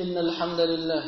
إن الحمد لله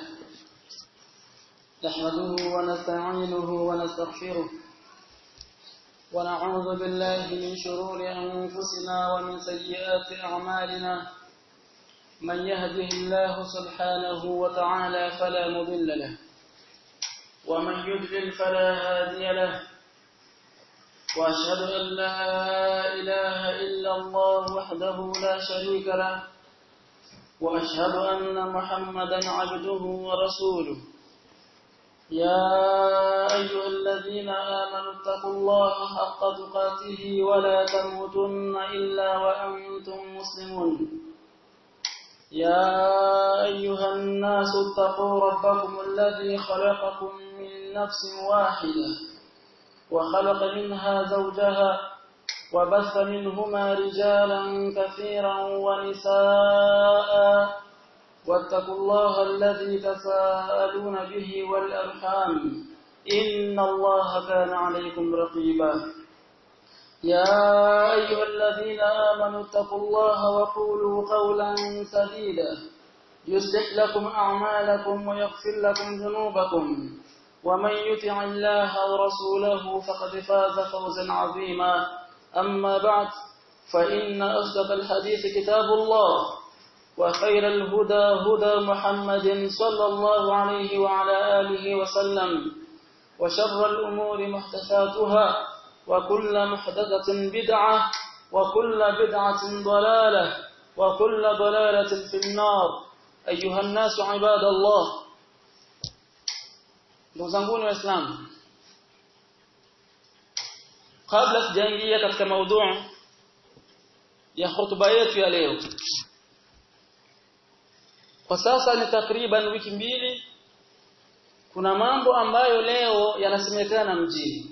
نحمده ونستعينه ونستغفره ونعوذ بالله من شرور أنفسنا ومن سيئات أعمالنا من يهده الله سبحانه وتعالى فلا مضل له ومن يضلل فلا هادي له وأشهد أن لا إله إلا الله وحده لا شريك له وأشهد أن محمدا عبده ورسوله يا أيها الذين آمنوا اتقوا الله حق تقاته ولا تموتن إلا وأنتم مسلمون يا أيها الناس اتقوا ربكم الذي خلقكم من نفس واحدة وخلق منها زوجها وبث منهما رجالا كثيرا ونساء واتقوا الله الذي تساءلون به والأرحام إن الله كان عليكم رقيبا يا أيها الذين آمنوا اتقوا الله وقولوا قولا سديدا يصلح لكم أعمالكم ويغفر لكم ذنوبكم ومن يطع الله ورسوله فقد فاز فوزا عظيما أما بعد فإن أصدق الحديث كتاب الله وخير الهدى هدى محمد صلى الله عليه وعلى آله وسلم وشر الأمور محدثاتها وكل محدثة بدعة وكل بدعة ضلالة وكل ضلالة في النار أيها الناس عباد الله ndugu waislamu kabla sijaingia katika maudhui ya hotuba yetu ya leo kwa sasa ni takriban wiki mbili kuna mambo ambayo leo yanasemekana mjini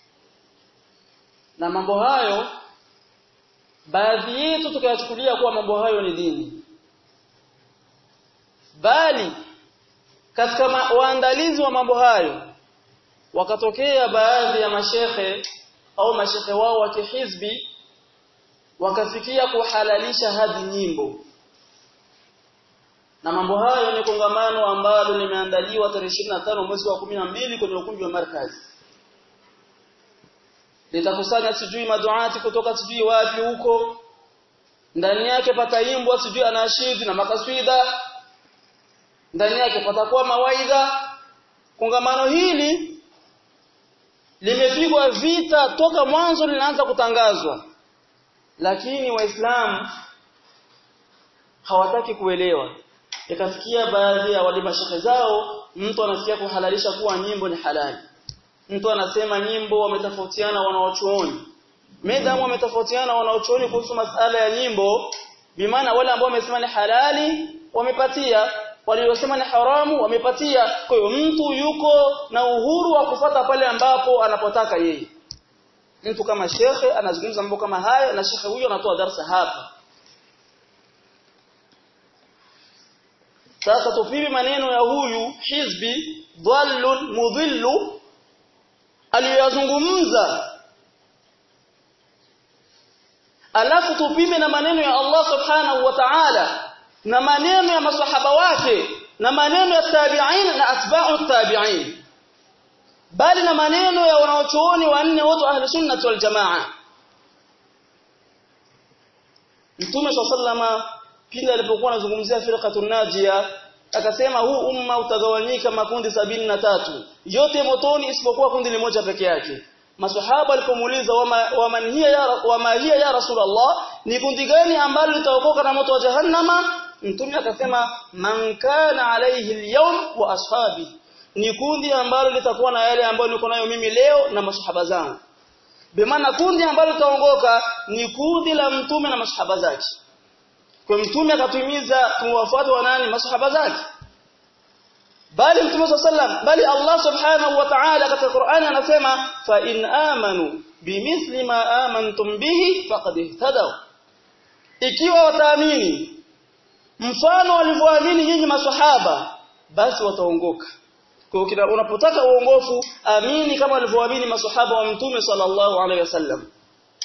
na mambo hayo baadhi yetu tukayachukulia kuwa mambo hayo ni dini bali katika waandalizi wa mambo hayo wakatokea baadhi ya mashehe au mashehe wao wa kihizbi wakafikia kuhalalisha hadi nyimbo na mambo hayo ni kongamano ambalo limeandaliwa tarehe 25 mwezi wa 12 kwenye ukumbi wa markazi litakusanya sijui maduati kutoka sijui wapi huko ndani yake pataimbwa sijui anashidi na makaswida ndani yake patakuwa mawaidha kongamano hili limepigwa vita toka mwanzo linaanza kutangazwa lakini waislamu hawataki kuelewa ikafikia baadhi ya wale mashehe zao mtu anasikia kuhalalisha kuwa nyimbo ni halali mtu anasema nyimbo wametofautiana wanaochuoni medamu wametofautiana wanaochuoni kuhusu masala ya nyimbo bimaana wale ambao wamesema ni halali wamepatia waliosema ni haramu wamepatia kwa hiyo mtu yuko na uhuru wa kufata pale ambapo anapotaka yeye mtu kama shekhe anazungumza mambo kama haya na shekhe huyo anatoa darasa hapa sasa tupime maneno ya huyu hizbi dhallun mudhillu aliyozungumza alafu tupime na maneno ya Allah subhanahu wa ta'ala na maneno ya masahaba wake na maneno ya tabi'in na atba'u tabi'in bali na maneno ya wanaochuoni wanne wote ahli sunna wal jamaa Mtume sallama pindi alipokuwa anazungumzia firqatun najia akasema huu umma utagawanyika makundi sabini na tatu yote motoni isipokuwa kundi limoja peke yake maswahaba walipomuuliza wama hiya ya wama hiya ya rasulullah ni kundi gani ambalo litaokoka na moto wa jahannama mtume akasema man kana alayhi al wa ashabi ni kundi ambalo litakuwa na yale ambayo niko nayo mimi leo na masahaba zangu bimaana kundi ambalo litaongoka ni kundi la mtume na masahaba zake kwa mtume akatuhimiza tuwafuate wa nani masahaba zake bali mtume sallam bali Allah subhanahu wa ta'ala katika Qur'ani anasema fa in amanu bimithli ma amantum bihi faqad ihtadaw ikiwa wataamini mfano walivyoamini nyinyi maswahaba basi wataongoka kwa hiyo unapotaka uongofu amini kama walivyoamini maswahaba wa mtume sallallahu alaihi wasallam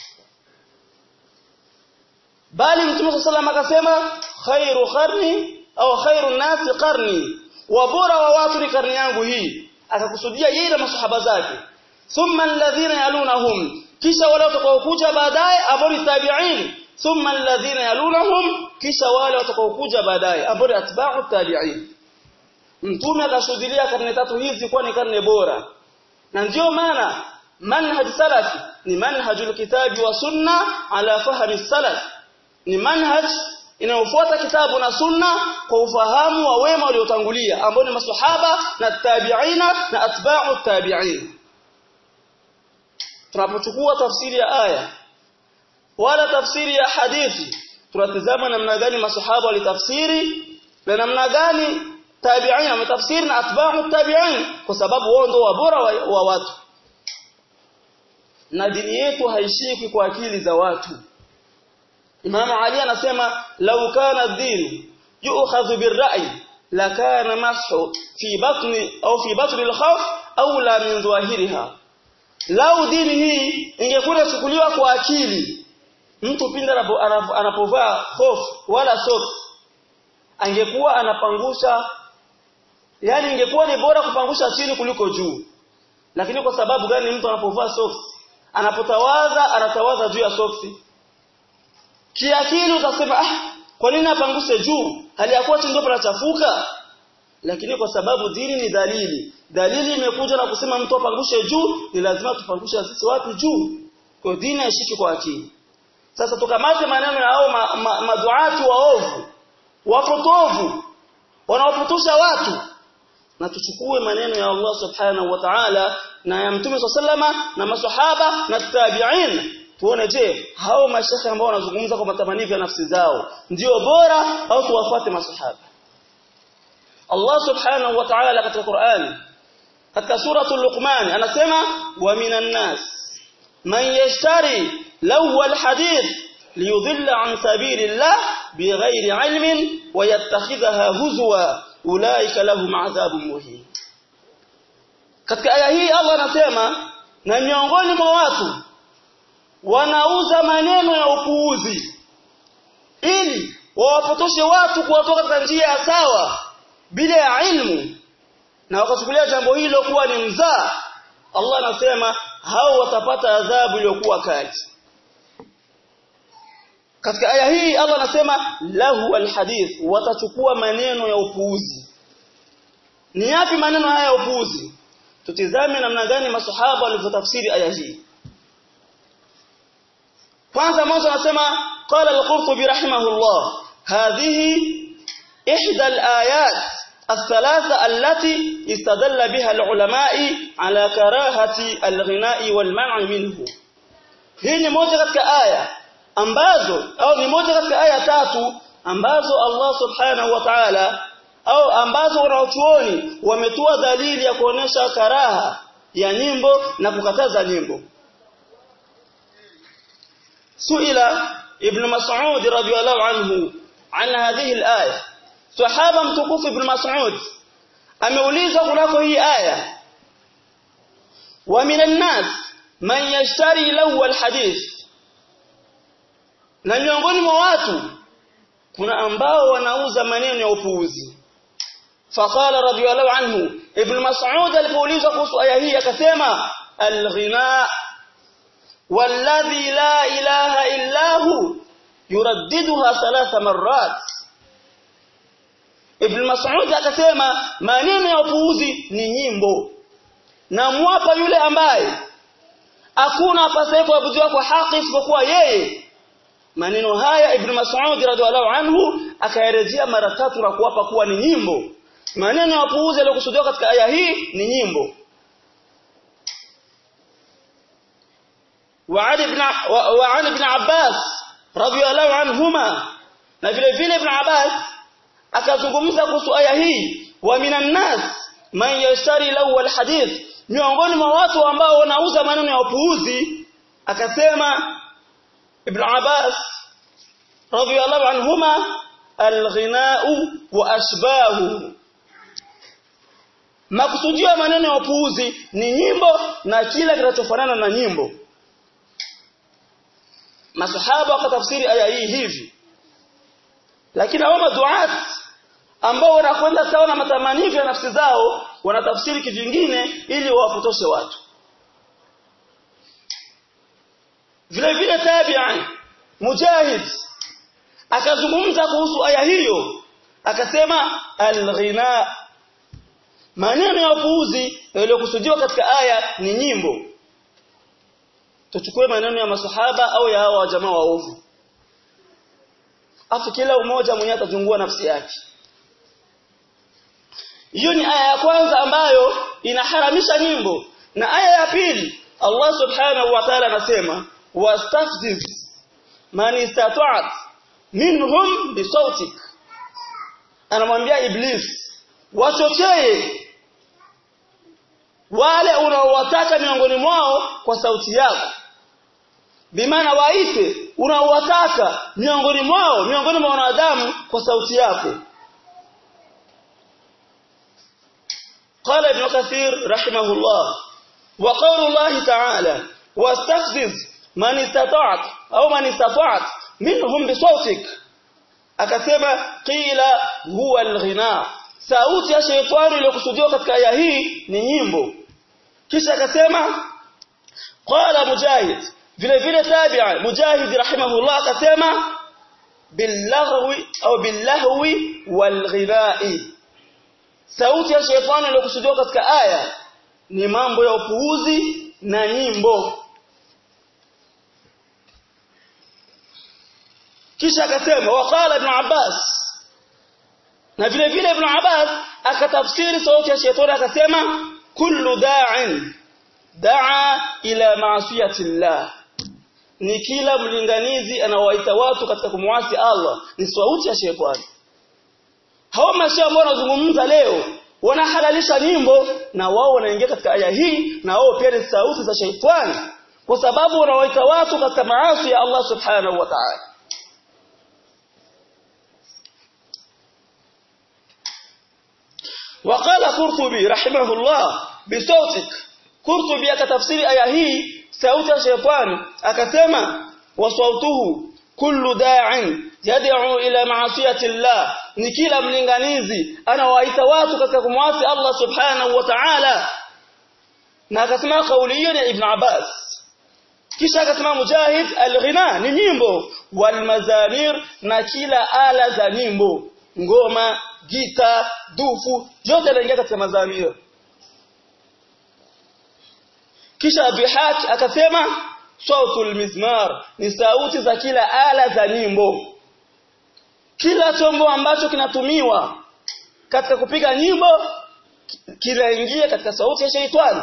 bali mtume sallallahu akasema khairu qarni au khairun nasi qarni wa bora wa watu ni karni yangu hii akakusudia yeye na masahaba zake thumma alladhina yalunahum kisha wale watakaokuja baadaye ambao ni tabi'in thumma alladhina yalunahum kisha wale watakaokuja baadaye ambao ni atba'u tabi'in mtume akashuhudia karne tatu hizi kuwa ni karne bora na ndio maana manhaj salafi ni manhajul kitabi wa sunna ala fahmi salaf ni manhaj inayofuata kitabu na sunna kwa ufahamu wa wema waliotangulia ambao ni maswahaba na tabi'ina na atba'u tabi'in tunapochukua tafsiri ya aya wala tafsiri ya hadithi tunatazama namna gani maswahaba walitafsiri na namna gani tabi'in wametafsiri na atba'u tabi'in kwa sababu wao ndio wabora wa, wa watu na dini yetu haishiki kwa akili za watu Imam Ali anasema law kana ad-din yu'khadhu bir-ra'i lakana mashu fi batni au fi batni al-khawf au la min dhahiriha lau dini hii ingekuwa inachukuliwa kwa akili mtu pindi anapovaa hofu wala socks angekuwa anapangusha yani ingekuwa ni bora kupangusha chini kuliko juu lakini kwa sababu gani mtu anapovaa socks anapotawaza anatawaza juu ya soksi kiakili utasema ah kwa nini apanguse juu hali ya kuwa ndio panachafuka lakini kwa sababu dini ni dalili dalili imekuja na kusema mtu apangushe juu ni lazima tupangushe sisi wapi juu kwa dini haishiki kwa akili sasa tukamate maneno ya hao ma, ma, maduati waovu wapotovu wanaopotosha watu na tuchukue maneno ya Allah subhanahu wa ta'ala na ya mtume sallama na maswahaba na tabi'in tuone je hao mashaka ambao wanazungumza kwa matamanio ya nafsi zao ndio bora au tuwafuate maswahaba Allah subhanahu wa ta'ala katika Qur'an katika suratul Luqman anasema wa minan nas man yashtari law alhadith liyudilla an sabilillah bighairi ilmin wa yattakhidhaha huzwa ulaika lahum adhabun muhin katika aya hii Allah anasema na miongoni mwa watu wanauza maneno ya upuuzi ili wawapotoshe watu kuwatoka katika njia ya sawa bila ya ilmu na wakachukulia jambo hilo kuwa ni mzaa Allah anasema hao watapata adhabu iliyokuwa kali katika aya hii Allah anasema lahu alhadith watachukua maneno ya upuuzi ni yapi maneno haya ya upuuzi tutizame namna gani masahaba walivyotafsiri aya hii kwanza mwanzo anasema qala al-qurtubi rahimahullah hadhihi ihda al-ayat الثلاثة التي استدل بها العلماء على كراهة الغناء والمنع منه hii ni moja katika aya ambazo au ni moja katika aya tatu ambazo Allah subhanahu wa ta'ala au ambazo wanaochuoni wametoa dalili ya kuonesha karaha ya nyimbo na kukataza nyimbo suila ibn mas'ud radhiyallahu anhu an hadhihi al-aya sahaba mtukufu ibn mas'ud ameulizwa kunako hii aya wa minan nas man yashtari lahu al-hadith na miongoni mwa watu kuna ambao wanauza maneno ya upuuzi faqala radiyallahu anhu ibn mas'ud alipoulizwa kuhusu aya hii akasema al-ghina والذي لا إله إلا هو يرددها ثلاث مرات Ibn Mas'ud akasema maneno ya upuuzi ni nyimbo na mwapa yule ambaye hakuna apasaye kuabudiwa kwa haki isipokuwa yeye maneno haya Ibn Mas'ud radhiallahu anhu akayarejea mara tatu na kuwapa kuwa ni nyimbo maneno ya upuuzi yaliyokusudiwa katika aya hii ni nyimbo وعن ابن وعن ابن عباس رضي الله عنهما na vile vile ibn Abbas akazungumza kuhusu aya hii wa minan nas man yashtari lahu alhadith miongoni mwa watu ambao wanauza maneno ya upuuzi akasema ibn Abbas radiyallahu anhuma alghina'u wa ashbahu makusudio ya maneno ya upuuzi ni nyimbo na kila kinachofanana na nyimbo masahaba wakatafsiri aya hii hivi lakini hao maduat ambao wanakwenda sawa na matamanio ya nafsi zao wanatafsiri kivingine ili wawapotoshe watu vile vile tabi'an mujahid akazungumza kuhusu aya hiyo akasema al-ghina maneno ya upuuzi yaliyokusudiwa katika aya ni nyimbo tuchukue maneno ya masahaba au ya hawa jamaa waovu afu kila mmoja mwenye atazungua nafsi yake hiyo ni aya ya kwanza ambayo inaharamisha nyimbo na aya ya pili Allah subhanahu wa ta'ala anasema wastafziz man istata'at minhum bisautik anamwambia iblis wachochee wale unaowataka miongoni mwao kwa sauti yako bimaana waite unaowataka miongoni mwao miongoni mwa wanadamu kwa sauti yako قال ابن كثير رحمه الله وقول الله تعالى واستفزز من استطعت أو من استطعت منهم بصوتك akasema qila huwa alghina sauti ya shaytani iliyokusudiwa katika aya hii ni nyimbo kisha akasema qala mujahid vile vile tabi'a mujahid rahimahullah akasema billahwi au billahwi walghina'i sauti ya shaytani iliyokusudiwa katika aya ni mambo ya upuuzi na nyimbo kisha akasema waqala ibn Abbas na vile vile ibn Abbas akatafsiri sauti ya shetani akasema kullu da'in da'a ila ma'siyati Allah ni kila mlinganizi anawaita watu katika kumwasi Allah ni sauti ya shetani hao mashaa ambao wanazungumza leo wanahalalisha nyimbo na wao wanaingia katika aya hii na wao pia ni sauti za shetani kwa sababu wanawaita watu katika maasi ya Allah subhanahu wa ta'ala وقال قرطبي رحمه الله بصوتك قرطبي akatafsiri aya hii sauti ya shetani akasema wasautuhu kullu da'in yad'u ila ma'siyati Allah ni kila mlinganizi anawaita watu katika kumwasi Allah subhanahu wa ta'ala na akasema kauli hiyo ni Ibn Abbas kisha akasema Mujahid al-ghina ni nyimbo wal mazamir na kila ala za nyimbo ngoma gita dufu yote yanaingia katika mazamir kisha bihaq akasema sautul mizmar ni sauti za kila ala za nyimbo kila chombo ambacho kinatumiwa katika kupiga nyimbo kinaingia katika sauti ya sheitani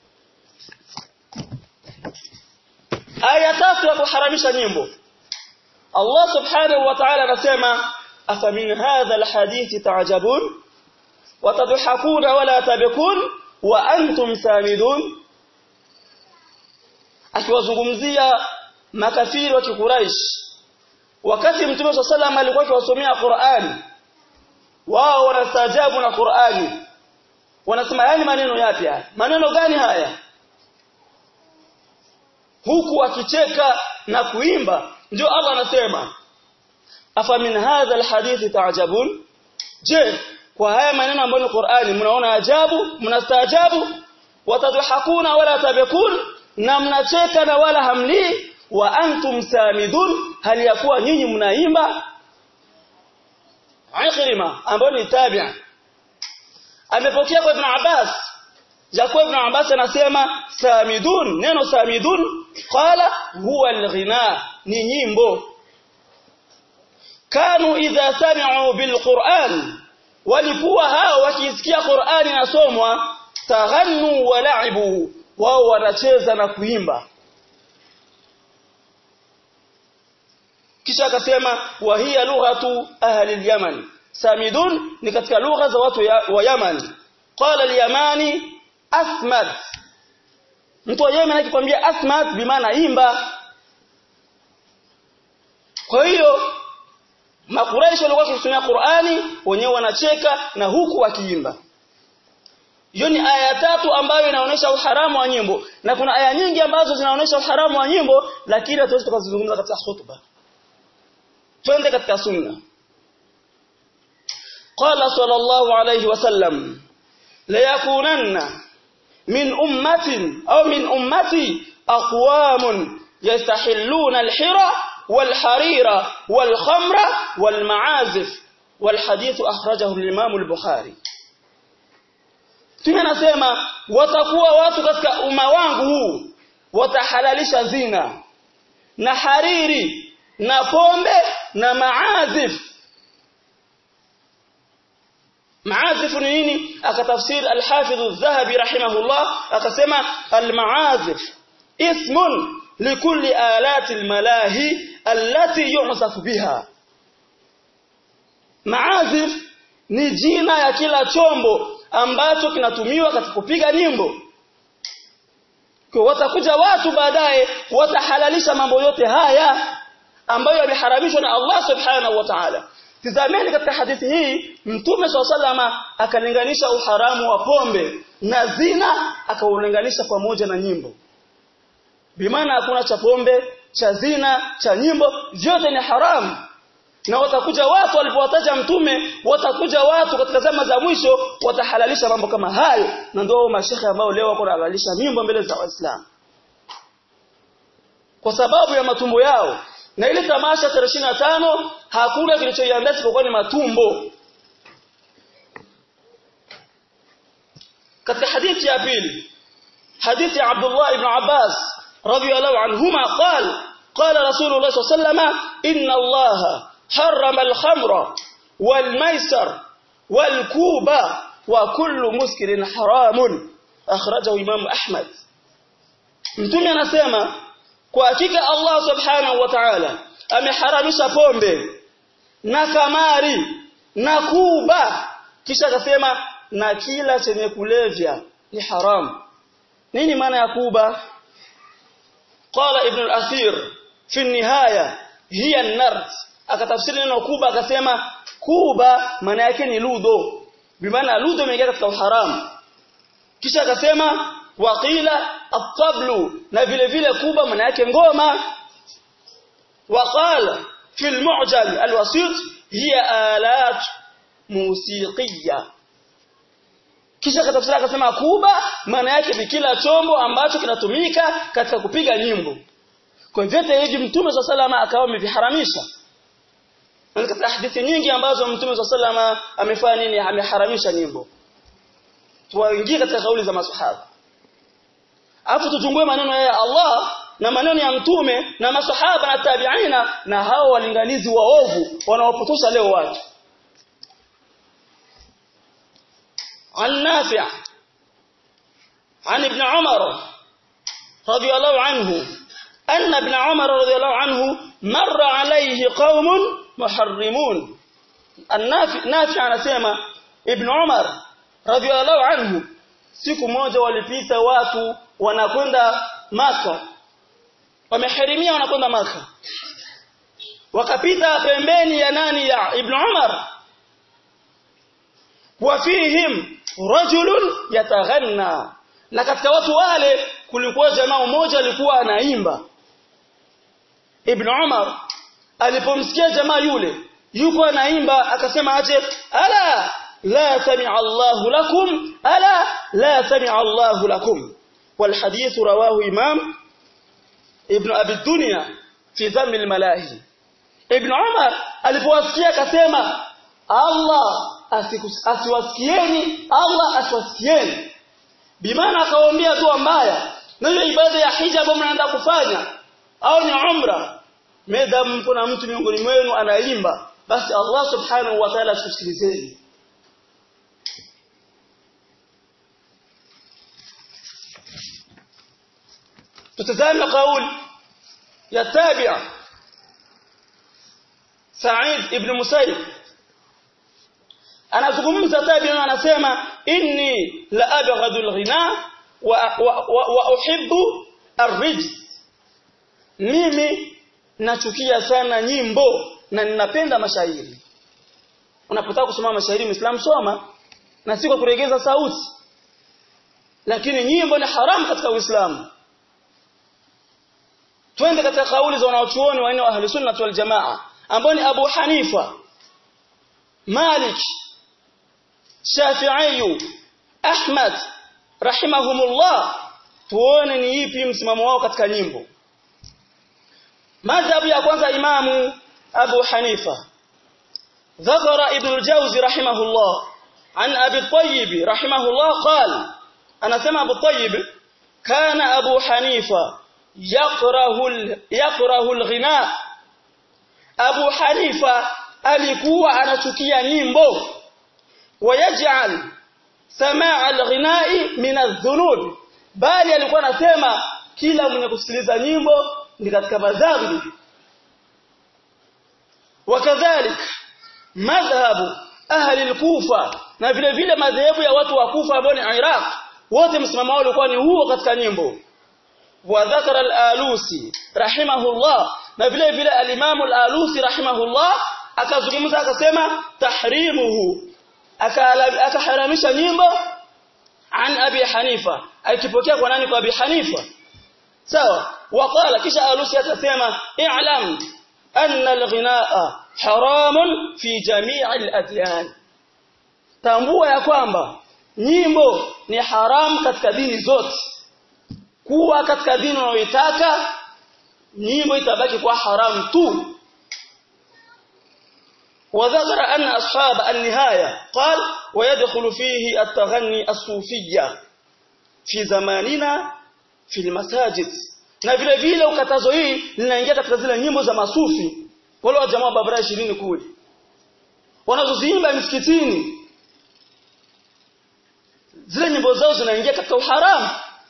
aya tatu ya kuharamisha nyimbo Allah subhanahu wa ta'ala anasema afamin hadha alhadith ta'jabun watadhakuna wala tabkun wa antum samidun akiwazungumzia makafiri wa kikuraish wakati mtume swalla salam alikuwa akiwasomea Qur'ani wao wanastaajabu na Qur'ani wanasema yani maneno yapi haya maneno gani haya huku akicheka na kuimba ndio Allah anasema afa min hadha alhadith ta'jabun je kwa haya maneno ambayo ni Qur'ani mnaona ajabu mnastaajabu watadhakuna wala tabekun na mnacheka na wala hamli wa antum samidun hali ya kuwa nyinyi mnaimba Ikrima ambaye ni tabi'a amepokea kwa Ibn Abbas Jacob Ibn Abbas anasema samidun neno samidun qala huwa alghina ni nyimbo kanu idha sami'u bilquran walikuwa hao wakisikia Qur'ani nasomwa taghannu wa la'ibu wao wanacheza na kuimba kisha akasema wa hiya lughatu ahli al-yaman samidun ni katika lugha za watu ya, wa Yaman qala al-yamani asmad mtu wa Yemen akikwambia asmad bimaana imba kwa hiyo makuraishi walikuwa wakisomea Qur'ani wenyewe wanacheka na huku wakiimba hiyo ni aya tatu ambayo inaonyesha uharamu wa nyimbo na kuna aya nyingi ambazo zinaonyesha uharamu wa nyimbo lakini hatuwezi tukazizungumza katika khutba twende katika sunna qala sallallahu alayhi wasallam la yakunanna min ummatin au min ummati aqwamun yastahilluna al-hira wal-harira wal-khamra wal-ma'azif wal-hadith akhrajahu al-imam al-bukhari Tume nasema watakuwa watu katika umma wangu huu watahalalisha zina na hariri na pombe na maazif maazif ni nini akatafsiri al-Hafidh adh-Dhahabi rahimahullah akasema al-maazif ismun likulli alati al-malahi allati yu'saf biha maazif ni jina ya kila chombo ambacho kinatumiwa katika kupiga nyimbo kwa watakuja watu baadaye watahalalisha mambo yote haya ambayo yameharamishwa na Allah subhanahu wa ta'ala tizameni katika hadithi hii mtume swalla akalinganisha uharamu wa pombe na zina akaulinganisha pamoja na nyimbo bimaana hakuna cha pombe cha zina cha nyimbo vyote ni haramu na watakuja watu walipowataja mtume watakuja watu katika zama za mwisho watahalalisha mambo kama hayo na ndio mashehe ambao leo wako kuhalalisha mimbo mbele za waislamu kwa sababu ya matumbo yao na ile tamasha tarehe tano hakuna kilichoiandaa isipokuwa ni matumbo katika hadithi ya pili hadithi ya Abdullah ibn Abbas radhiyallahu anhuma qala qala rasulullah sallallahu alayhi wasallam inna allaha حرم الخمر والميسر والكوبة وكل مسكر حرام أخرجه إمام أحمد mtume anasema kwa hakika Allah subhanahu wa ta'ala ameharamisha pombe na kamari na kuba kisha akasema na kila chenye kulevya ni haram nini maana ya kuba qala ibn al-athir fi an-nihaya hiya an-nard akatafsiri neno kuba akasema kuba maana yake ni ludho bimaana ludho imeingia katika uharamu kisha akasema waqila at-tablu na vile vile kuba maana yake ngoma waqala fi al-mu'jam al-wasit hiya alat musiqiyya kisha akatafsiri akasema kuba maana yake ni kila chombo ambacho kinatumika katika kupiga nyimbo kwa vyote hivi mtume swalla salama akawa ameviharamisha katika hadithi nyingi ambazo mtume swalla amefanya nini ameharamisha nyimbo tuwaingie katika kauli za masahaba afu tuchungue maneno ya Allah na maneno ya mtume na masahaba na tabiina na hao walinganizi waovu wanaopotosha leo watu عن نافع عن ابن عمر رضي الله عنه أن ابن عمر رضي الله عنه مر عليه قوم محرمون النافع نافع anasema ibn Umar radhiallahu anhu siku moja walipita watu wanakwenda maka wameharimia wanakwenda maka wakapita pembeni ya nani ya ibn Umar wafihim rajulun yataghanna na katika watu wale kulikuwa jamaa mmoja alikuwa anaimba ibn Umar alipomsikia jamaa yule yuko anaimba akasema aje ala la sami'a Allahu lakum ala la sami'a Allahu lakum wal hadith rawahu imam ibn abi dunya fi dhamm al malahi ibn Umar alipowasikia akasema Allah asiwasikieni Allah asiwasikieni bimaana akawaambia dua mbaya na hiyo ibada ya hija ambayo mnaenda kufanya au ni umra medam kuna mtu miongoni mwenu anaimba basi Allah subhanahu wa ta'ala tusikilizeni tutazame kauli ya tabi'a Sa'id ibn Musayyib anazungumza tabi'a anasema inni la abghadu al-ghina wa, wa, wa, wa uhibbu ar-rijz mimi nachukia sana nyimbo na ninapenda mashairi unapotaka kusoma mashairi muislam soma na si kwa kuregeza sauti lakini nyimbo ni haramu katika uislamu twende katika kauli za wanaochuoni wa ahli sunna wal jamaa ambao ni Abu Hanifa Malik Shafi'i Ahmad rahimahumullah tuone ni ipi msimamo wao katika nyimbo madhhabu ya kwanza imamu Abu Hanifa ذكر ابن الجوزي رحمه الله عن أبي الطيب رحمه الله قال أنا سمع أبو الطيب كان أبو حنيفة يكره يكره الغناء أبو حنيفة alikuwa anachukia nyimbo wayaj'al samaa alghina'i min adh-dhunub bali alikuwa anasema kila mwenye kusikiliza nyimbo ni katika madhambi wakadhalik madhhabu ahli al-kufa na vile vile madhehebu ya watu wa Kufa ambao ni Iraq wote msimamo wao ulikuwa ni huo katika nyimbo wa dhakara al-alusi rahimahullah na vile vile al-imam al-alusi rahimahullah akazungumza akasema tahrimuhu akaharamisha nyimbo an abi hanifa akipokea kwa nani kwa abi hanifa sawa waqala kisha alusi akasema i'lam anna al-ghinaa haramun fi jami' al-adyan tambua ya kwamba nyimbo ni haramu katika dini zote kuwa katika dini unayoitaka nyimbo itabaki kwa haramu tu وذكر أن أصحاب النهاية قال ويدخل فيه التغني الصوفية في زماننا في المساجد na vile vile ukatazo hii linaingia katika zile nyimbo za masufi wale wa jamaa babara 20 kule wanazoziimba misikitini zile nyimbo zao zinaingia katika uharamu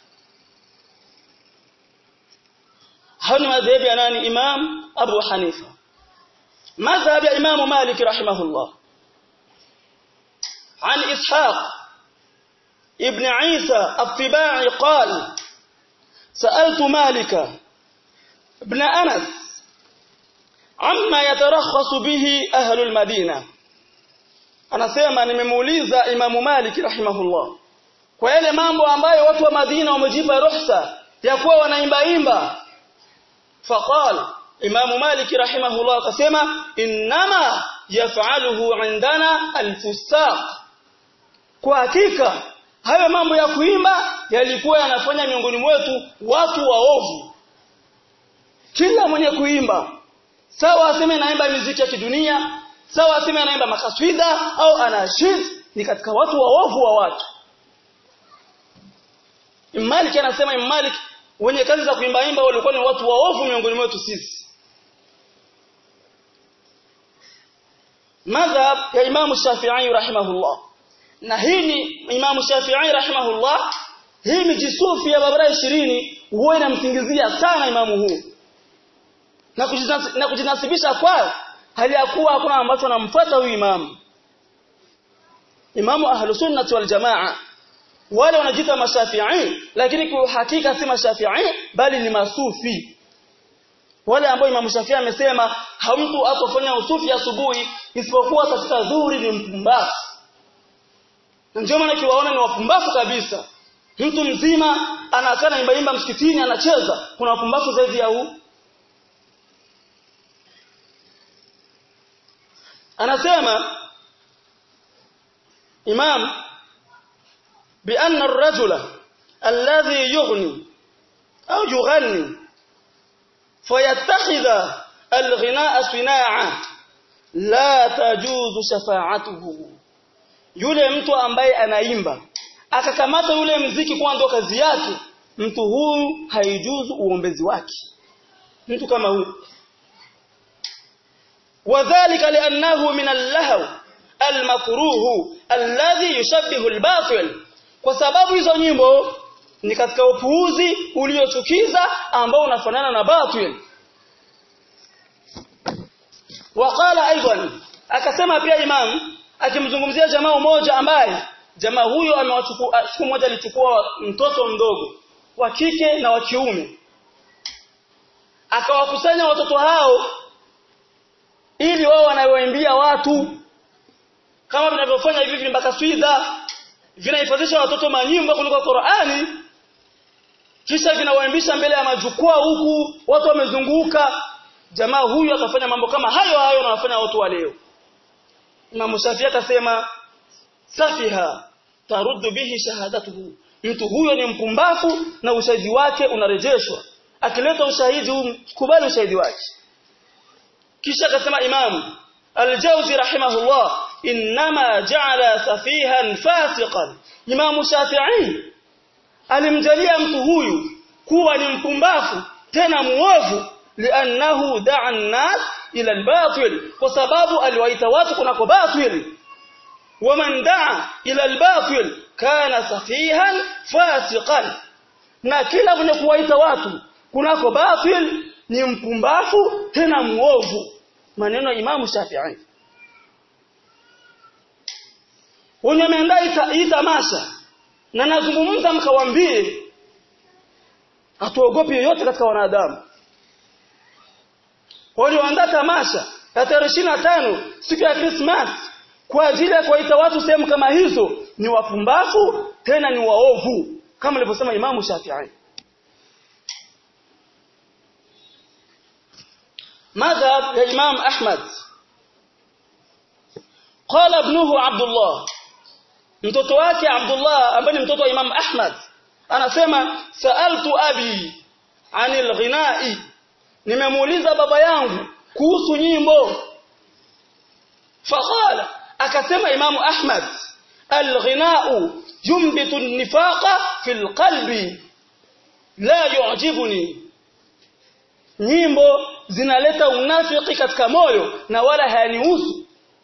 hao ni madhehebu ya nani imam Abu Hanifa مذهب إمام مالك رحمه الله عن إسحاق ابن عيسى الطباعي قال سألت مالك ابن أنس عما يترخص به أهل المدينة أنا سيما nimemuuliza Imam Malik rahimahullah kwa yale mambo ambayo watu wa Madina wamejipa ruhusa ya kuwa wanaimba imba faqala Imamu Malik rahimahullah akasema innama yaf'aluhu indana alfusaq kwa hakika hayo mambo ya kuimba yalikuwa yanafanya miongoni mwetu watu waovu kila mwenye kuimba sawa aseme naimba muziki ya kidunia sawa aseme anaimba makaswida au anashid ni katika watu waovu wa watu Malik anasema Malik wenye kazi za kuimba imba walikuwa ni watu waovu miongoni mwetu sisi madhhab ya Imam Shafi'i rahimahullah na hii ni Imam Shafi'i rahimahullah hii mijisufi ya barabara 20 huwa inamsingizia sana imamu huu na kujinasibisha, na kujinasibisha kwa hali ya kuwa hakuna ambacho anamfuata huyu imamu imamu ahlus sunnah wal jamaa wale wanajiita mashafi'i lakini kwa hakika si mashafi'i bali ni masufi wale ambao Imam Shafi'i amesema hamtu atofanya usufi asubuhi isipokuwa katika dhuhuri ni mpumbavu ndio maana kiwaona ni wapumbavu kabisa mtu mzima anakaa naimba imba msikitini anacheza kuna wapumbavu zaidi ya huu anasema imam بأن الرجل الذي يغني أو يغني فيتخذ الغناء صناعة لا تجوز شفاعته yule mtu ambaye anaimba akakamata yule mziki kwa ndo kazi yake mtu huyu haijuzu uombezi wake mtu kama huyu wadhālika li'annahu min al-lahw al-makruh alladhi yushabbihu al-batil kwa sababu hizo nyimbo ni katika upuuzi uliochukiza ambao unafanana na batil waqala aidan akasema pia imam akimzungumzia jamaa mmoja ambaye jamaa huyo amewachukua siku moja alichukua mtoto mdogo wa kike na wa kiume akawakusanya watoto hao ili wao wanawaimbia watu kama vinavyofanya hivi vimbaka swidha vinahifadhisha watoto manyimbo kuliko Qur'ani kisha vinawaimbisha mbele ya majukwaa huku watu wamezunguka jamaa huyu akafanya mambo kama hayo hayo anawafanya watu wa leo Imam Shafi akasema safiha taruddu bihi shahadatuhu mtu huyo ni mpumbafu na ushahidi wake unarejeshwa akileta ushahidi huu kubali ushahidi wake kisha akasema imam al-jawzi rahimahullah inma ja'ala safihan fasiqan imam shafi'i alimjalia mtu huyu kuwa ni mpumbafu tena muovu li'annahu da'a an-nas ila al-batil kwa sababu aliwaita watu kunako batil waman da'a ila al-batil kana safihan fasiqan na kila mwenye kuwaita watu kunako batil ni mpumbafu tena muovu maneno ya Imamu Shafi'i wenye wameandaa hii tamasha na nazungumza mkawambie hatuogopi yoyote katika wanadamu walioandaa tamasha ya tarehe tano siku ya Christmas kwa ajili ya kuwaita watu sehemu kama hizo ni wapumbavu tena ni waovu kama alivyosema Imamu Shafi'i مذهب يا إمام أحمد قال ابنه عبد الله mtoto wake Abdullah ambaye ni mtoto wa Imam Ahmad anasema saaltu abi anil ghinai nimemuuliza baba yangu kuhusu nyimbo faqala akasema Imam Ahmad al-ghinau yumbitu an-nifaqa fil qalbi la yu'jibuni nyimbo zinaleta unafiki katika moyo na wala hayanihusu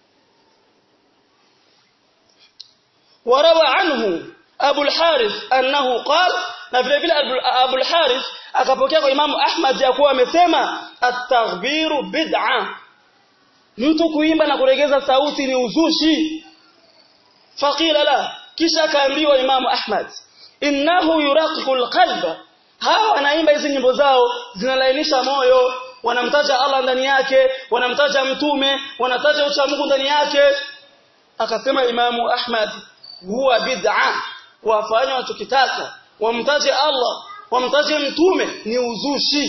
warawa anhu Abu al-Harith annahu qala na vile vile Abu al-Harith akapokea kwa Imamu Ahmad ya kuwa amesema at-taghbiru bid'a mtu kuimba na kuregeza sauti ni uzushi faqila la kisha akaambiwa Imamu Ahmad innahu yuraqiqu al-qalba hawa wanaimba hizi nyimbo zao zinalainisha moyo wanamtaja Allah ndani yake wanamtaja mtume wanataja ucha Mungu ndani yake akasema Imamu Ahmad huwa bid'a wafanya wanachokitaka wamtaje Allah wamtaje mtume ni uzushi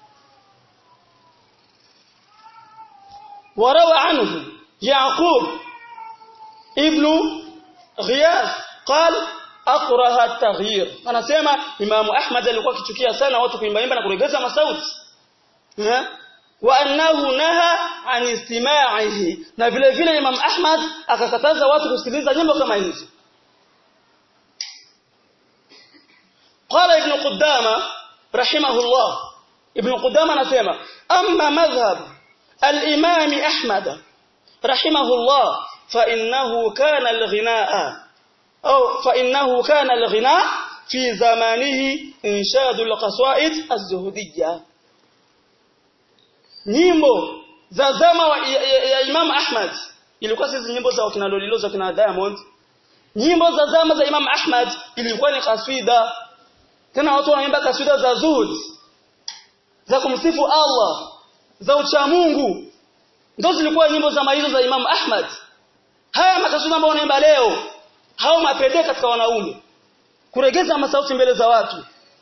warawa anhu Yaqub ibn Ghiyath قال akraha at-taghyir anasema Imam Ahmad alikuwa akichukia sana watu kuimbaimba na kuregeza masauti wa annahu naha an istima'ihi na vile vile Imam Ahmad akakataza watu kusikiliza nyimbo kama hizo qala ibn Qudama rahimahullah ibn Qudama anasema amma madhhab al-imam Ahmad rahimahullah fa innahu kana al-ghinaa أو فإنه كان الغناء في زمانه إنشاد القصائد الزهدية nyimbo za zama wa, ya, ya, ya Imam Ahmad ilikuwa sisi nyimbo za kina Lolilo za kina Diamond nyimbo za zama za Imam Ahmad ilikuwa ni kaswida tena watu wanaimba kaswida za zuhud za kumsifu Allah za uchamungu ndio zilikuwa nyimbo za hizo za Imam Ahmad haya makaswida ambayo wanaimba leo hao mapende katika wanaume kuregeza masauti mbele za watu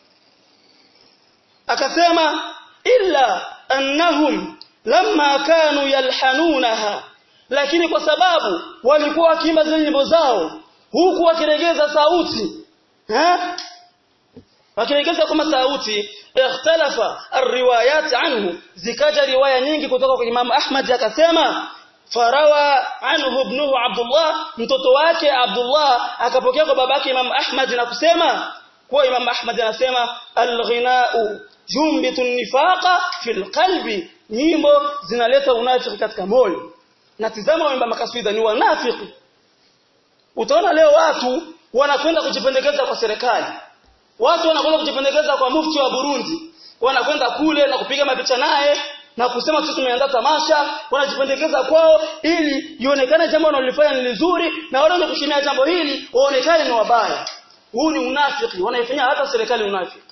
akasema illa annahum lamma kanu yalhanunaha lakini kwa sababu walikuwa wakiimba zile nyimbo zao huku wakiregeza sauti eh wakiregeza kama sauti ikhtalafa arriwayat anhu zikaja riwaya nyingi kutoka kwa Imam Ahmad akasema farawa anhu ibnuhu Abdullah mtoto wake Abdullah akapokea kwa babake Imam Ahmad na kusema kuwa Imam Ahmad anasema al-ghina'u jumbitu nifaqa fil qalbi nyimbo zinaleta unafiki katika moyo na tizama waimba makaswida ni wanafiki utaona leo watu wanakwenda kujipendekeza kwa serikali watu wanakwenda kujipendekeza kwa mufti wa Burundi wanakwenda kule na kupiga mapicha naye na kusema sisi tumeandaa tamasha wanajipendekeza kwao ili ionekane jambo wanalofanya ni nzuri na wale kushimia jambo hili waonekane ni wabaya huu ni unafiki wanaifanya hata serikali unafiki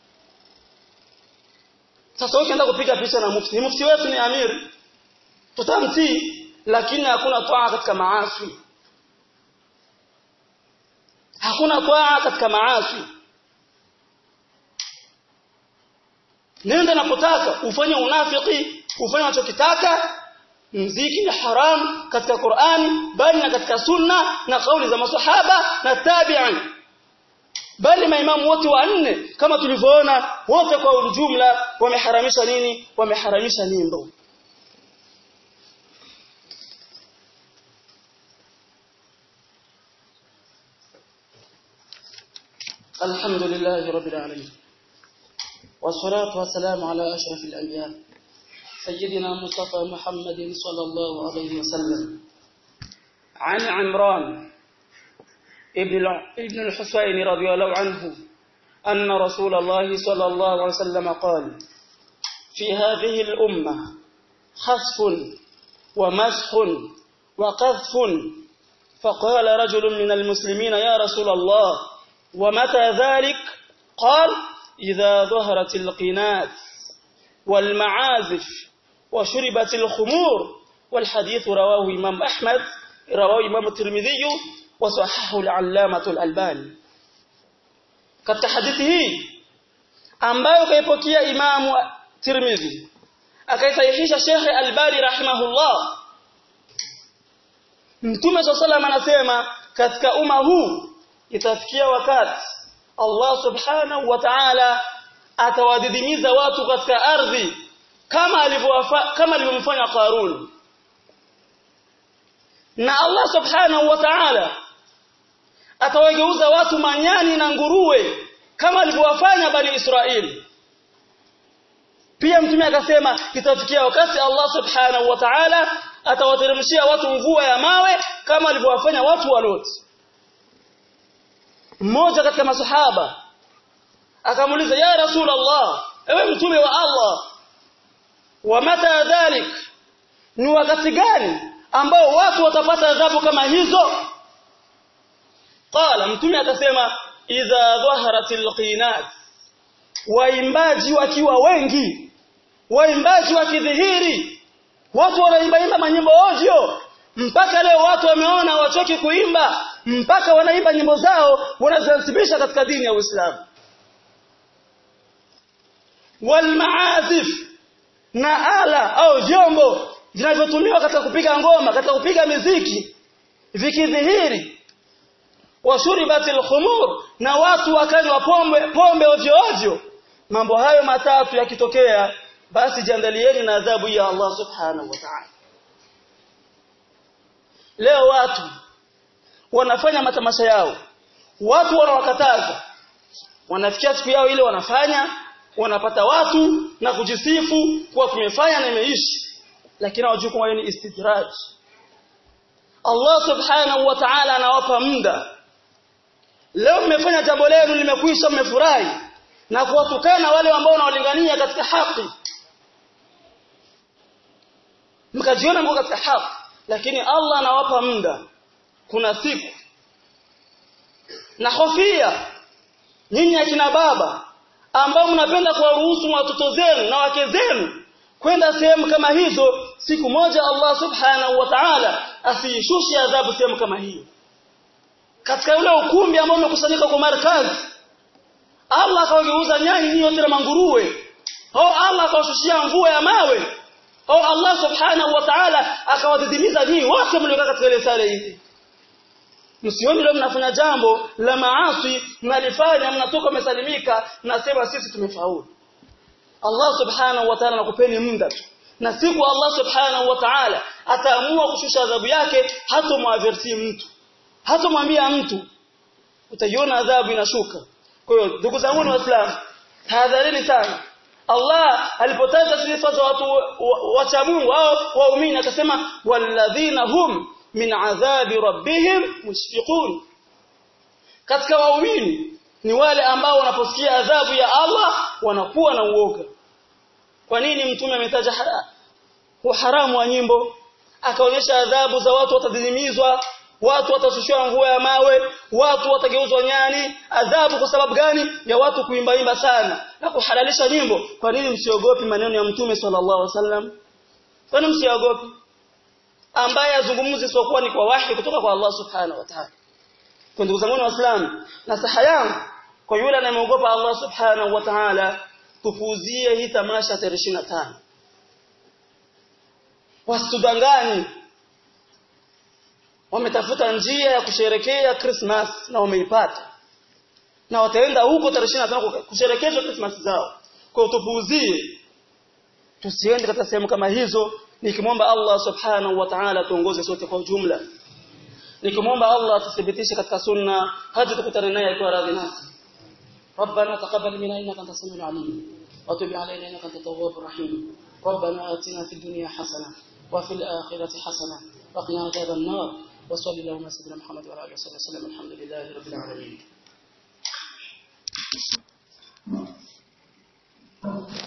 sasa ukienda kupiga picha na mufti mufti wetu ni amir tutamtii lakini hakuna toa katika maasi hakuna toa katika maasi nenda napotaka ufanye unafiki ufanye unachokitaka mziki ni haram katika Qur'ani bali na katika sunna na kauli za masahaba na tabi'in bali maimamu wote wanne kama tulivyoona wote kwa ujumla wameharamisha nini wameharamisha nyimbo الحمد لله رب العالمين والصلاة والسلام على أشرف الأنبياء سيدنا مصطفى محمد صلى الله عليه وسلم عن عمران ابن ابن الحسين رضي الله عنه أن رسول الله صلى الله عليه وسلم قال في هذه الأمة خسف ومسح وقذف فقال رجل من المسلمين يا رسول الله ومتى ذلك قال إذا ظهرت القنات والمعازف وشربت الخمور والحديث رواه إمام أحمد رواه إمام الترمذي وصححه العلامة الألباني katika hadithi hii ambayo kaipokea Imam Tirmidhi akaisahihisha Sheikh Albani rahimahullah Mtume SAW anasema katika umma huu itafikia wakati Allah subhanahu wa ta'ala atawadidimiza watu katika ardhi kama alivyowafa kama alivyomfanya Qarun na Allah subhanahu wa ta'ala atawageuza watu manyani na nguruwe kama alivyowafanya bani Israeli pia mtume akasema itafikia wakati Allah subhanahu wa ta'ala atawateremshia watu mvua ya mawe kama alivyowafanya watu wa Lot mmoja katika masahaba akamuuliza ya rasul Allah ewe mtume wa Allah wa mata dhalik ni wakati gani ambao watu watapata adhabu kama hizo qala mtume akasema idha dhaharatil qinat waimbaji wakiwa wengi waimbaji wakidhihiri watu wanaimbaimba manyimbo ovyo mpaka leo watu wameona wachoki kuimba mpaka wanaimba nyimbo zao wanazisibisha katika dini ya Uislamu walmaazif na ala au vyombo vinavyotumiwa katika kupiga ngoma katika kupiga miziki vikidhihiri washuribatil khumur na watu wakanywa pombe pombe ovyo ovyo mambo hayo matatu yakitokea basi jiandalieni na adhabu ya Allah subhanahu wa ta'ala leo watu wanafanya matamasha yao watu wanawakataza wanafikia siku yao ile wanafanya wanapata watu na kujisifu kuwa tumefanya na imeishi lakini hawajui kwamba ni istidraj Allah subhanahu wa ta'ala anawapa muda leo mmefanya jambo lenu limekwisha mmefurahi na kuwatukana wale ambao wanawalingania katika haki mkajiona mko katika haki lakini Allah anawapa muda kuna siku na hofia nyinyi akina baba ambao mnapenda kuwaruhusu watoto zenu na wake zenu kwenda sehemu kama hizo siku moja Allah subhanahu wa ta'ala asiishushe adhabu sehemu kama hiyo katika ule ukumbi ambao umekusanyika kwa markazi Allah akawageuza nyani hiyo tena manguruwe au Allah akawashushia mvua ya mawe au Allah subhanahu wa ta'ala akawadidimiza nyinyi wote mliokaa katika ile sare hizi msioni leo mnafanya jambo la maasi mnalifanya mnatoka mmesalimika nasema sisi tumefaulu Allah subhanahu wa ta'ala anakupeni muda tu na siku Allah subhanahu wa ta'ala ataamua kushusha adhabu yake hata muaverti mtu hata mwambia mtu utaiona adhabu inashuka kwa hiyo ndugu zangu wa Waislamu tahadharini sana Allah alipotaja sifa za watu wacha Mungu au waumini akasema walladhina hum min adhabi rabbihim mushfiqun katika waumini ni wale ambao wanaposikia adhabu ya Allah wanakuwa na uoga kwa nini mtume ametaja haramu wa nyimbo akaonyesha adhabu za watu watadhimizwa watu watashushiwa mvua ya mawe watu watageuzwa nyani adhabu kwa sababu gani ya watu kuimbaimba sana na kuhalalisha nyimbo kwa nini msiogopi maneno ya mtume sallallahu alaihi wasallam kwa nini msiogopi ambaye azungumzi isipokuwa ni kwa wahi kutoka kwa Allah subhanahu wa ta'ala kwa ndugu zangu waislamu nasaha yangu kwa yule anayeogopa Allah subhanahu wa ta'ala tufuzie hii tamasha tarehe 25 wasitudanganye wametafuta njia ya kusherekea Christmas na wameipata na wataenda huko tarehe 25 kusherekea Christmas zao kwa tupuuzie tusiende katika sehemu kama hizo nikimwomba Allah subhanahu wa ta'ala tuongoze sote kwa ujumla nikimwomba Allah tuthibitishe katika sunna hadi tukutane naye kwa radhi nasi ربنا تقبل منا انك انت السميع العليم وتب علينا انك انت التواب الرحيم ربنا آتنا في الدنيا حسنه وفي الاخره حسنه وقنا عذاب النار وصلى اللهم على سيدنا محمد وعلى اله وصحبه وسلم الحمد لله رب العالمين